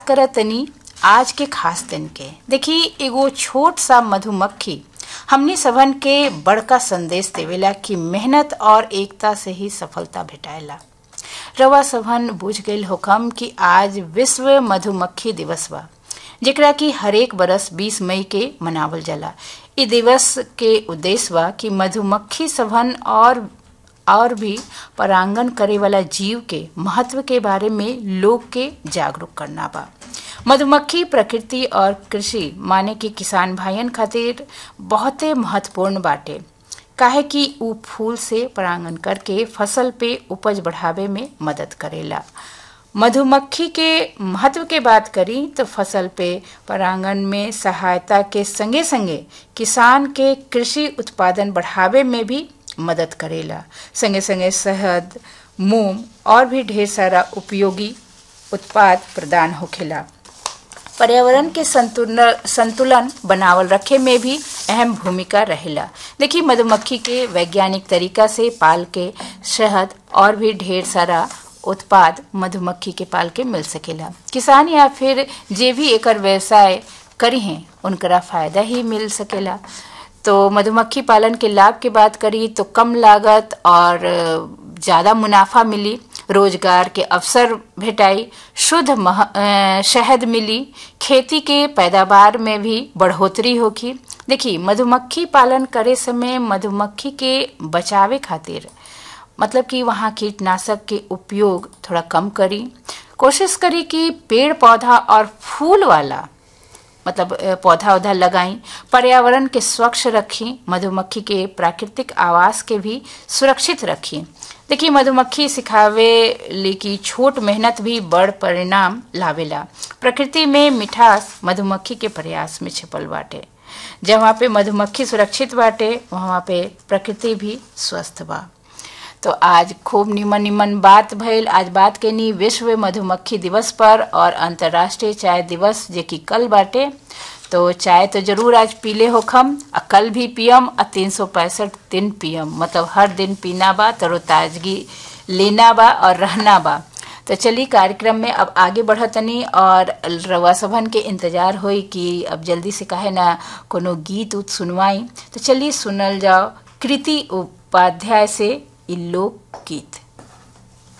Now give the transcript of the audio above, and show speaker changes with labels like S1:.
S1: करतनी आज के खास दिन के देखी एगो छोट सा मधुमक्खी हमनी सबन के बड़का संदेश देवेला कि मेहनत और एकता से ही सफलता भेटाएला रवा सबन बुझ गईल होकम कि आज विश्व मधुमक्खी दिवस बा जेकरा कि हरेक बरस 20 मई के मनावल जाला इ दिवस के उद्देश्य बा कि मधुमक्खी सबन और और भी परांगण करे वाला जीव के महत्व के बारे में लोग के जागरूक करना बा मधुमक्खी प्रकृति और कृषि माने कि किसान भाइयन खातिर बहुते महत्वपूर्ण बाटे काहे कि उ फूल से परागण करके फसल पे उपज बढ़ावे में मदद करेला मधुमक्खी के महत्व के बात करी तो फसल पे परागण में सहायता के संगे संगे किसान के कृषि उत्पादन बढ़ावे में भी मदद करेला संगे संगे शहद मोम और भी ढेर सारा उपयोगी उत्पाद प्रदान होखेला पर्यावरण के संतुलन संतुलन बनावल रखे में भी अहम भूमिका रहेला देखिए मधुमक्खी के वैज्ञानिक तरीका से पाल के शहद और भी ढेर सारा उत्पाद मधुमक्खी के पाल के मिल सकेला किसान या फिर जे भी एकर व्यवसाय करी हैं उनकरा फायदा ही मिल सकेला तो मधुमक्खी पालन के लाभ की बात करी तो कम लागत और ज़्यादा मुनाफा मिली रोजगार के अवसर भेटाई शुद्ध मह, शहद मिली खेती के पैदावार में भी बढ़ोतरी होगी देखिए मधुमक्खी पालन करे समय मधुमक्खी के बचावे खातिर मतलब कि वहाँ कीटनाशक के उपयोग थोड़ा कम करी कोशिश करी कि पेड़ पौधा और फूल वाला मतलब पौधा उधा लगाई पर्यावरण के स्वच्छ रखी मधुमक्खी के प्राकृतिक आवास के भी सुरक्षित रखी देखिए मधुमक्खी सिखावे ली की छोट मेहनत भी बड़ परिणाम लावेला प्रकृति में मिठास मधुमक्खी के प्रयास में छिपल बाटे जहाँ पे मधुमक्खी सुरक्षित बाटे वहाँ पे प्रकृति भी स्वस्थ बा तो आज खूब निमन निमन बात भइल आज बात केनी विश्व मधुमक्खी दिवस पर और अंतर्राष्ट्रीय चाय दिवस जे कि कल बाटे तो चाय तो जरूर आज पीले होखम आ कल भी पियम आ तीन सौ पैंसठ दिन पियम मतलब हर दिन पीना बा तरोताजगी लेना बा और रहना बा तो चलिए कार्यक्रम में अब आगे बढ़तनी और रवा सभन के इंतजार होई कि अब जल्दी से कहे ना कोनो गीत उत सुनवाई तो चलिए सुनल जाओ कृति उपाध्याय से लोक गीत